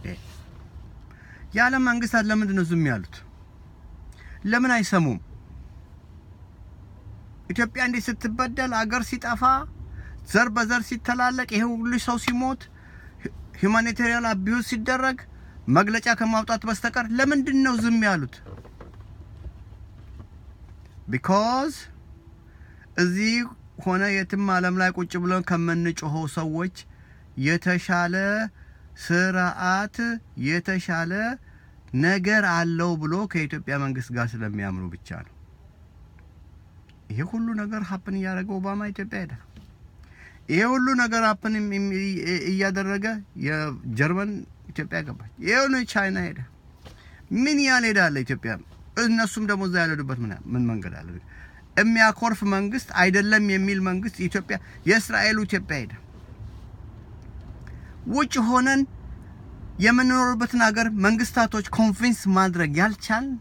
የዓለም መንግስታት ለምንድን ነው ዝም ያሉት? ለምን አይሰሙም? ኢትዮጵያ እንዴት ስትበደል አገር ሲጠፋ ዘር በዘር ሲተላለቅ ይሄ ሁሉ ሰው ሲሞት ሁማኒታሪያን አቢዩዝ ሲደረግ መግለጫ ከማውጣት በስተቀር ለምንድን ነው ዝም ያሉት? ቢኮዝ እዚህ ሆነ የትም ዓለም ላይ ቁጭ ብለን ከምንጮኸው ሰዎች የተሻለ ስርዓት የተሻለ ነገር አለው ብሎ ከኢትዮጵያ መንግስት ጋር ስለሚያምኑ ብቻ ነው። ይሄ ሁሉ ነገር ሀፕን እያደረገ ኦባማ ኢትዮጵያ ሄደ። ይሄ ሁሉ ነገር ሀፕን እያደረገ የጀርመን ኢትዮጵያ ገባች። ይሄውን ቻይና ሄደ። ምን ያህል ሄዳለ ኢትዮጵያ? እነሱም ደግሞ እዛ ያልሄዱበት ምን መንገድ አለ? የሚያኮርፍ መንግስት አይደለም የሚል መንግስት ኢትዮጵያ የእስራኤሉ ኢትዮጵያ ሄደ። ውጭ ሆነን የምንኖርበትን ሀገር መንግስታቶች ኮንቪንስ ማድረግ ያልቻልን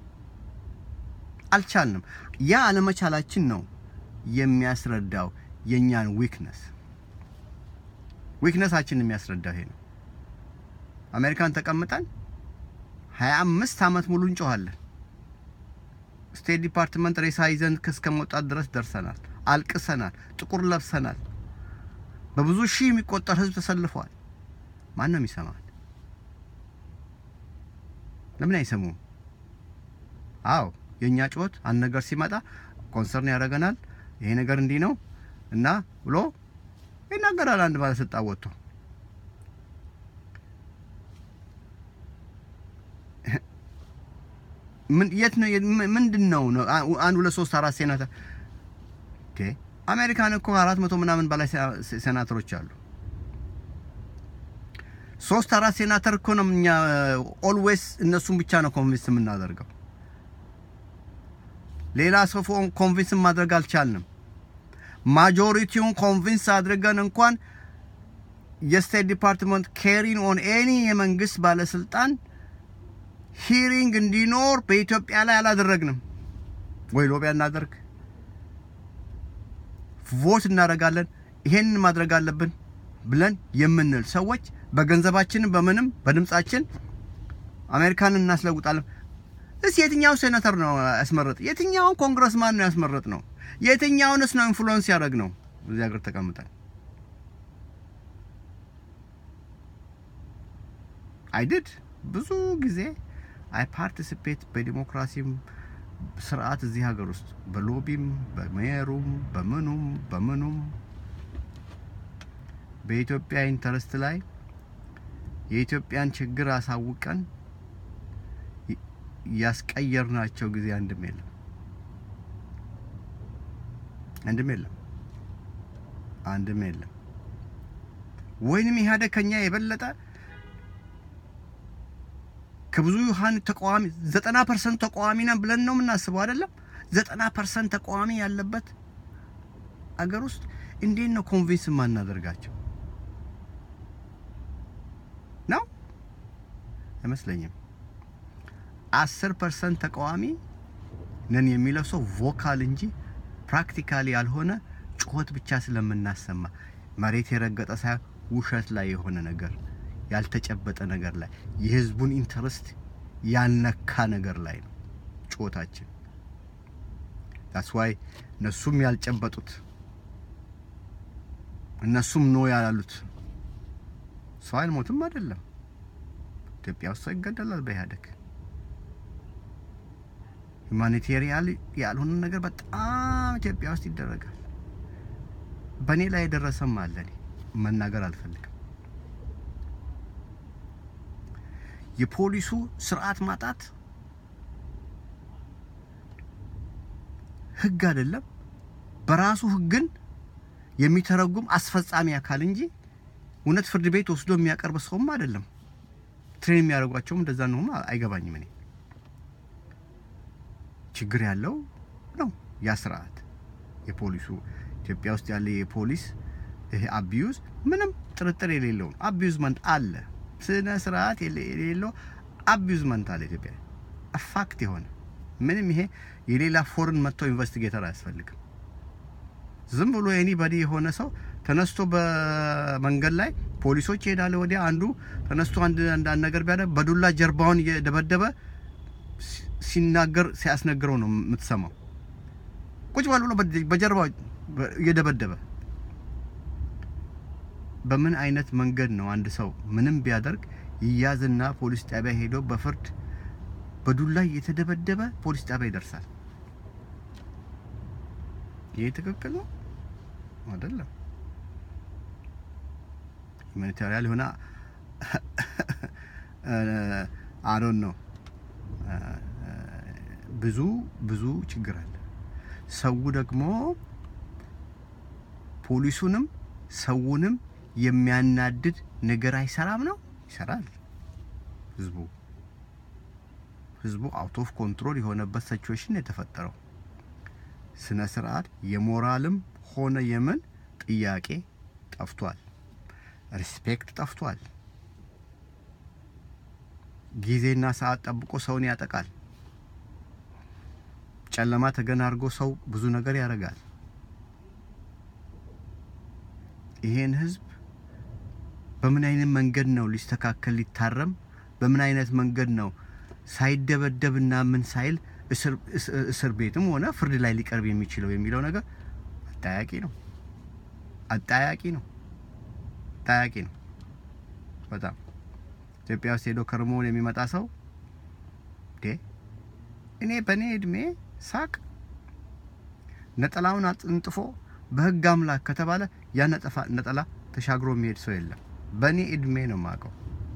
አልቻልንም። ያ አለመቻላችን ነው የሚያስረዳው የእኛን ዊክነስ ዊክነሳችን የሚያስረዳው ይሄ ነው። አሜሪካን ተቀምጠን ሀያ አምስት ዓመት ሙሉ እንጮኋለን። ስቴት ዲፓርትመንት ሬሳ ይዘን እስከ መውጣት ድረስ ደርሰናል። አልቅሰናል። ጥቁር ለብሰናል። በብዙ ሺህ የሚቆጠር ህዝብ ተሰልፏል። ማን ነው የሚሰማል? ለምን አይሰሙም? አዎ የእኛ ጩኸት አንድ ነገር ሲመጣ ኮንሰርን ያደርገናል። ይሄ ነገር እንዲህ ነው እና ብሎ ይናገራል። አንድ ባለስልጣን ወጥቶ ምን የት ነው ምንድን ነው አንድ ሁለት ሶስት አራት ሴናተር ኦኬ አሜሪካን እኮ አራት መቶ ምናምን በላይ ሴናተሮች አሉ። ሶስት አራት ሴናተር እኮ ነው እኛ ኦልዌይስ እነሱን ብቻ ነው ኮንቪንስ የምናደርገው። ሌላ ሰው ኮንቪንስ ማድረግ አልቻልንም። ማጆሪቲውን ኮንቪንስ አድርገን እንኳን የስቴት ዲፓርትመንት ኬሪን ኦን ኤኒ የመንግስት ባለስልጣን ሂሪንግ እንዲኖር በኢትዮጵያ ላይ አላደረግንም ወይ ሎቢያ እናደርግ ቮት እናደርጋለን ይሄንን ማድረግ አለብን ብለን የምንል ሰዎች በገንዘባችንም በምንም በድምጻችን አሜሪካንን እናስለውጣለን። እስ የትኛው ሴኔተር ነው ያስመረጥ? የትኛውን ኮንግረስማን ነው ያስመረጥ ነው? የትኛውንስ ነው ኢንፍሉዌንስ ያደረግ ነው? እዚህ ሀገር ተቀምጠን አይድድ ብዙ ጊዜ አይ ፓርቲሲፔት በዲሞክራሲም ስርዓት እዚህ ሀገር ውስጥ በሎቢም በሜየሩም በምኑም በምኑም በኢትዮጵያ ኢንተረስት ላይ የኢትዮጵያን ችግር አሳውቀን ያስቀየርናቸው ጊዜ አንድም የለም፣ አንድም የለም፣ አንድም የለም። ወይንም ኢህአዴግ ከኛ የበለጠ ከብዙ ዩሃን ተቃዋሚ ዘጠና ፐርሰንት ተቃዋሚ ነን ብለን ነው የምናስበው አይደለም። ዘጠና ፐርሰንት ተቃዋሚ ያለበት አገር ውስጥ እንዴት ነው ኮንቪንስ የማናደርጋቸው? ነው አይመስለኝም። አስር ፐርሰንት ተቃዋሚ ነን የሚለው ሰው ቮካል እንጂ ፕራክቲካሊ ያልሆነ ጩኸት ብቻ ስለምናሰማ መሬት የረገጠ ሳይሆን ውሸት ላይ የሆነ ነገር ያልተጨበጠ ነገር ላይ የህዝቡን ኢንተረስት ያልነካ ነገር ላይ ነው ጩኸታችን። ዳስ ዋይ እነሱም ያልጨበጡት እነሱም ኖ ያላሉት ሰው አይሞትም አይደለም። ኢትዮጵያ ውስጥ ሰው ይገደላል በኢህአዴግ ሁማኒቴሪያን ያልሆነ ነገር በጣም ኢትዮጵያ ውስጥ ይደረጋል። በእኔ ላይ የደረሰም አለ። እኔ መናገር አልፈልግም። የፖሊሱ ስርዓት ማጣት ህግ አይደለም፣ በራሱ ህግን የሚተረጉም አስፈጻሚ አካል እንጂ እውነት ፍርድ ቤት ወስዶ የሚያቀርብ ሰውም አይደለም። ትሬን የሚያደርጓቸውም እንደዛ ነው። አይገባኝም። እኔ ችግር ያለው ነው ያ ስርዓት የፖሊሱ ኢትዮጵያ ውስጥ ያለ የፖሊስ ይሄ አቢዩዝ ምንም ጥርጥር የሌለው ነው። አቢዩዝመንት አለ፣ ስነ ስርዓት የሌለው አቢዩዝመንት አለ ኢትዮጵያ ፋክት የሆነ ምንም ይሄ የሌላ ፎርን መጥተው ኢንቨስቲጌተር አያስፈልግም። ዝም ብሎ ኤኒባዲ የሆነ ሰው ተነስቶ በመንገድ ላይ ፖሊሶች ይሄዳለ ወዲያ አንዱ ተነስቶ አንድ አንዳንድ ነገር ቢያደርግ በዱላ ጀርባውን እየደበደበ ሲ- ሲናገር ሲያስነግረው ነው የምትሰማው። ቁጭ በል ብሎ በ- በጀርባው በ- እየደበደበ በምን አይነት መንገድ ነው አንድ ሰው ምንም ቢያደርግ ይያዝና ፖሊስ ጣቢያ ሄዶ በፍርድ በዱላ እየተደበደበ ፖሊስ ጣቢያ ይደርሳል? ይህ ትክክል ነው አይደለም? ሁማኒታሪያን የሆነ አዶን ነው ብዙ ብዙ ችግር አለ። ሰው ደግሞ ፖሊሱንም ሰውንም የሚያናድድ ነገር አይሰራም ነው ይሰራል። ህዝቡ ህዝቡ አውት ኦፍ ኮንትሮል የሆነበት ሲቹዌሽን የተፈጠረው ስነ ስርዓት የሞራልም ሆነ የምን ጥያቄ ጠፍቷል። ሪስፔክት ጠፍቷል። ጊዜና ሰዓት ጠብቆ ሰውን ያጠቃል። ጨለማ ተገን አድርጎ ሰው ብዙ ነገር ያደርጋል። ይሄን ህዝብ በምን አይነት መንገድ ነው ሊስተካከል ሊታረም? በምን አይነት መንገድ ነው ሳይደበደብና ምን ሳይል እስር- እስ- እስር ቤትም ሆነ ፍርድ ላይ ሊቀርብ የሚችለው የሚለው ነገር አጠያቂ ነው። አጠያቂ ነው። አጠያቂ ነው በጣም ኢትዮጵያ ውስጥ ሄዶ ከርሞን የሚመጣ ሰው ዴ እኔ በእኔ እድሜ ሳቅ ነጠላውን አጥንጥፎ በህግ አምላክ ከተባለ ያ ነጠፋ ነጠላ ተሻግሮ የሚሄድ ሰው የለም። በእኔ እድሜ ነው የማውቀው።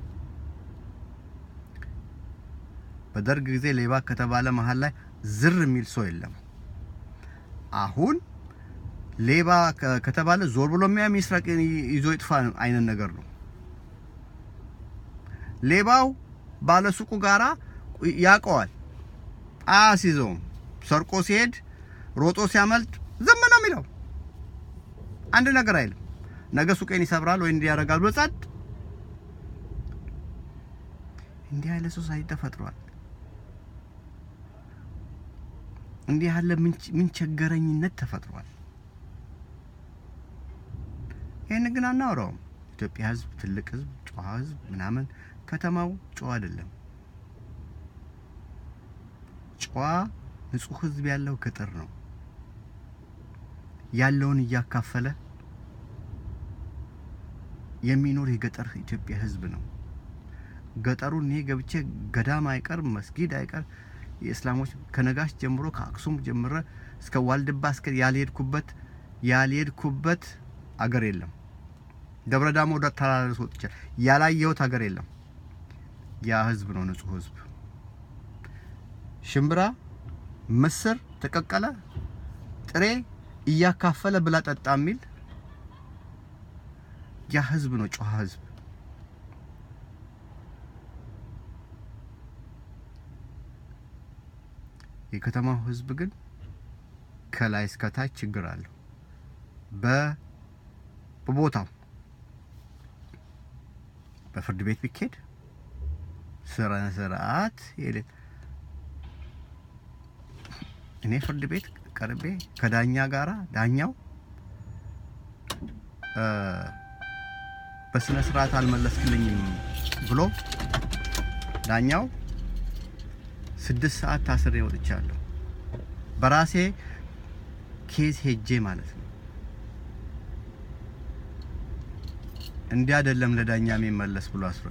በደርግ ጊዜ ሌባ ከተባለ መሀል ላይ ዝር የሚል ሰው የለም። አሁን ሌባ ከ- ከተባለ ዞር ብሎ የሚያ ሚስረቅ ይዞ ይጥፋ አይነት ነገር ነው። ሌባው ባለሱቁ ጋራ ያውቀዋል፣ አያስይዘውም። ሰርቆ ሲሄድ ሮጦ ሲያመልጥ ዝም ነው የሚለው፣ አንድ ነገር አይልም። ነገ ሱቄን ይሰብራል ወይ እንዲህ ያደርጋል ብሎ ጸጥ። እንዲህ ያለ ሶሳይቲ ተፈጥሯል። እንዲህ ያለ ምን- ምን ቸገረኝነት ተፈጥሯል። ይህን ግን አናወራውም። ኢትዮጵያ ህዝብ ትልቅ ህዝብ፣ ጨዋ ህዝብ ምናምን፣ ከተማው ጨዋ አይደለም። ጨዋ ንጹህ ህዝብ ያለው ገጠር ነው። ያለውን እያካፈለ የሚኖር የገጠር ኢትዮጵያ ህዝብ ነው። ገጠሩን እኔ ገብቼ ገዳም አይቀር መስጊድ አይቀር የእስላሞች ከነጋሽ ጀምሮ ከአክሱም ጀምረ እስከ ዋልድባ እስከ ያልሄድኩበት ያልሄድኩበት አገር የለም። ደብረ ዳሞ ወደ ተራራ ድረስ ወጥቻለሁ። ያላየሁት ሀገር የለም። ያ ህዝብ ነው ንጹህ ህዝብ። ሽምብራ፣ ምስር ተቀቀለ፣ ጥሬ እያካፈለ ብላ ጠጣ የሚል ያ ህዝብ ነው ጨዋ ህዝብ። የከተማው ህዝብ ግን ከላይ እስከ ታች ችግር አለው። በ በቦታው በፍርድ ቤት ቢኬድ ስነ ስርዓት የሌ እኔ ፍርድ ቤት ቀርቤ ከዳኛ ጋራ ዳኛው እ በስነ ስርዓት አልመለስክልኝም ብሎ ዳኛው ስድስት ሰዓት ታስሬ ወጥቻለሁ። በራሴ ኬዝ ሄጄ ማለት ነው። እንዲህ አይደለም ለዳኛ የሚመለስ ብሎ አስሮኝ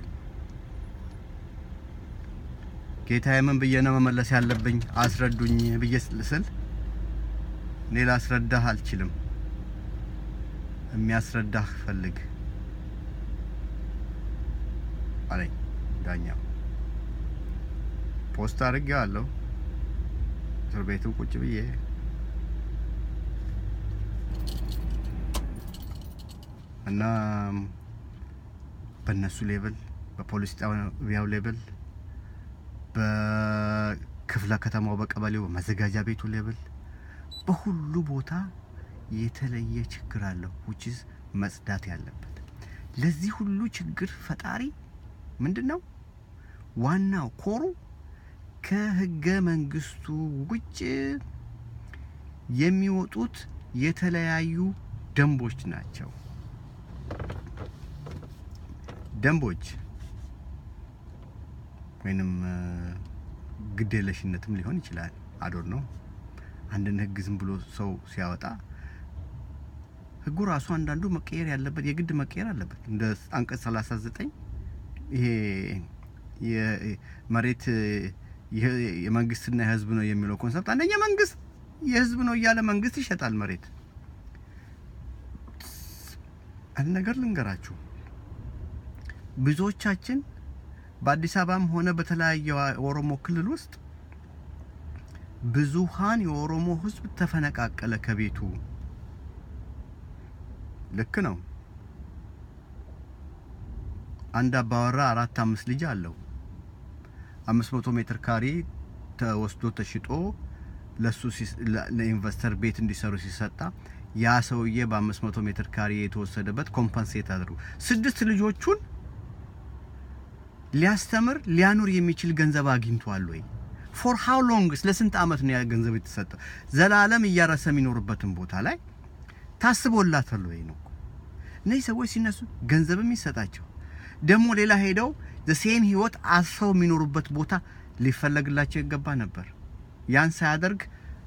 ጌታዬ ምን ብዬ ነው መመለስ ያለብኝ አስረዱኝ ብዬ ስል እኔ ላስረዳህ አልችልም፣ የሚያስረዳህ ፈልግ አለኝ ዳኛው። ፖስት አድርጌዋለሁ እስር ቤትም ቁጭ ብዬ እና በእነሱ ሌብል በፖሊስ ጣቢያው ሌብል በክፍለ ከተማው በቀበሌው በመዘጋጃ ቤቱ ሌብል በሁሉ ቦታ የተለየ ችግር አለው ውችዝ መጽዳት ያለበት። ለዚህ ሁሉ ችግር ፈጣሪ ምንድን ነው? ዋናው ኮሩ ከህገ መንግስቱ ውጭ የሚወጡት የተለያዩ ደንቦች ናቸው። ደንቦች ወይንም ግዴለሽነትም ሊሆን ይችላል። አዶር ነው። አንድን ህግ ዝም ብሎ ሰው ሲያወጣ ህጉ ራሱ አንዳንዱ መቀየር ያለበት የግድ መቀየር አለበት። እንደ አንቀጽ 39 ይሄ የመሬት የመንግስትና የህዝብ ነው የሚለው ኮንሰፕት አንደኛ መንግስት የህዝብ ነው እያለ መንግስት ይሸጣል መሬት። አንድ ነገር ልንገራችሁ፣ ብዙዎቻችን በአዲስ አበባም ሆነ በተለያየ ኦሮሞ ክልል ውስጥ ብዙሃን የኦሮሞ ህዝብ ተፈነቃቀለ ከቤቱ። ልክ ነው። አንድ አባወራ አራት አምስት ልጅ አለው። አምስት መቶ ሜትር ካሬ ተወስዶ ተሽጦ ለሱ ለኢንቨስተር ቤት እንዲሰሩ ሲሰጣ ያ ሰውዬ በአምስት መቶ ሜትር ካሬ የተወሰደበት ኮምፐንሴት አድርጉ ስድስት ልጆቹን ሊያስተምር ሊያኑር የሚችል ገንዘብ አግኝቷል ወይ? ፎር ሃው ሎንግስ ለስንት አመት ነው ያ ገንዘብ የተሰጠው? ዘላለም እያረሰ የሚኖርበትን ቦታ ላይ ታስቦላታል ወይ ነው? እነዚህ ሰዎች ሲነሱ ገንዘብም ይሰጣቸው ደግሞ ሌላ ሄደው ዘሴም ህይወት አስረው የሚኖሩበት ቦታ ሊፈለግላቸው ይገባ ነበር። ያን ሳያደርግ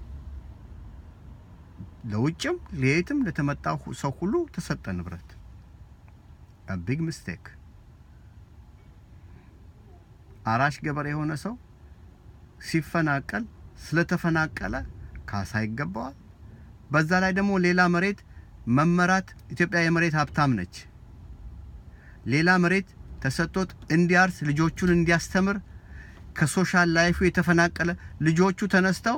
ለውጭም ለየትም ለተመጣው ሰው ሁሉ ተሰጠ ንብረት። ቢግ ሚስቴክ። አራሽ ገበሬ የሆነ ሰው ሲፈናቀል ስለተፈናቀለ ካሳ ይገባዋል። በዛ ላይ ደግሞ ሌላ መሬት መመራት ኢትዮጵያ የመሬት ሀብታም ነች። ሌላ መሬት ተሰጥቶት እንዲያርስ ልጆቹን እንዲያስተምር ከሶሻል ላይፉ የተፈናቀለ ልጆቹ ተነስተው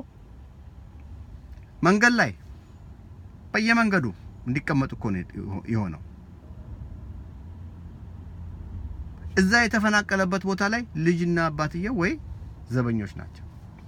መንገድ ላይ በየመንገዱ እንዲቀመጡ እኮ ነው የሆነው። እዛ የተፈናቀለበት ቦታ ላይ ልጅና አባትየው ወይ ዘበኞች ናቸው።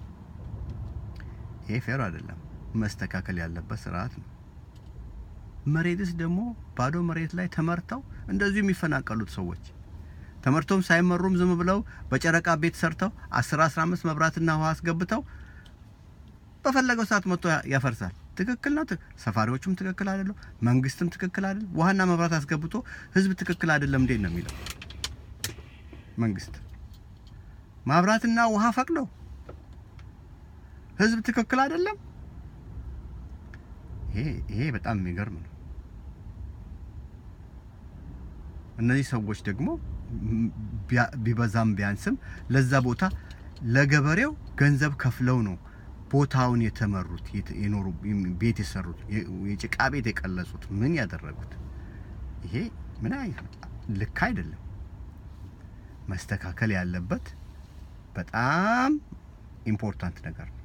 ይሄ ፌር አይደለም፣ መስተካከል ያለበት ስርዓት ነው። መሬትስ ደግሞ ባዶ መሬት ላይ ተመርተው እንደዚሁ የሚፈናቀሉት ሰዎች ተመርተውም ሳይመሩም ዝም ብለው በጨረቃ ቤት ሰርተው 10 15 መብራትና ውሃ አስገብተው በፈለገው ሰዓት መጥቶ ያፈርሳል። ትክክል ነው። ሰፋሪዎቹም ትክክል አይደለም፣ መንግስትም ትክክል አይደለም። ውሃና መብራት አስገብቶ ህዝብ ትክክል አይደለም እንዴት ነው የሚለው? መንግስት ማብራትና ውሃ ፈቅደው ህዝብ ትክክል አይደለም። ይሄ ይሄ በጣም የሚገርም ነው። እነዚህ ሰዎች ደግሞ ቢበዛም ቢያንስም ለዛ ቦታ ለገበሬው ገንዘብ ከፍለው ነው ቦታውን የተመሩት የኖሩ ቤት የሰሩት የጭቃ ቤት የቀለጹት ምን ያደረጉት። ይሄ ምን አይነት ልክ አይደለም። መስተካከል ያለበት በጣም ኢምፖርታንት ነገር ነው።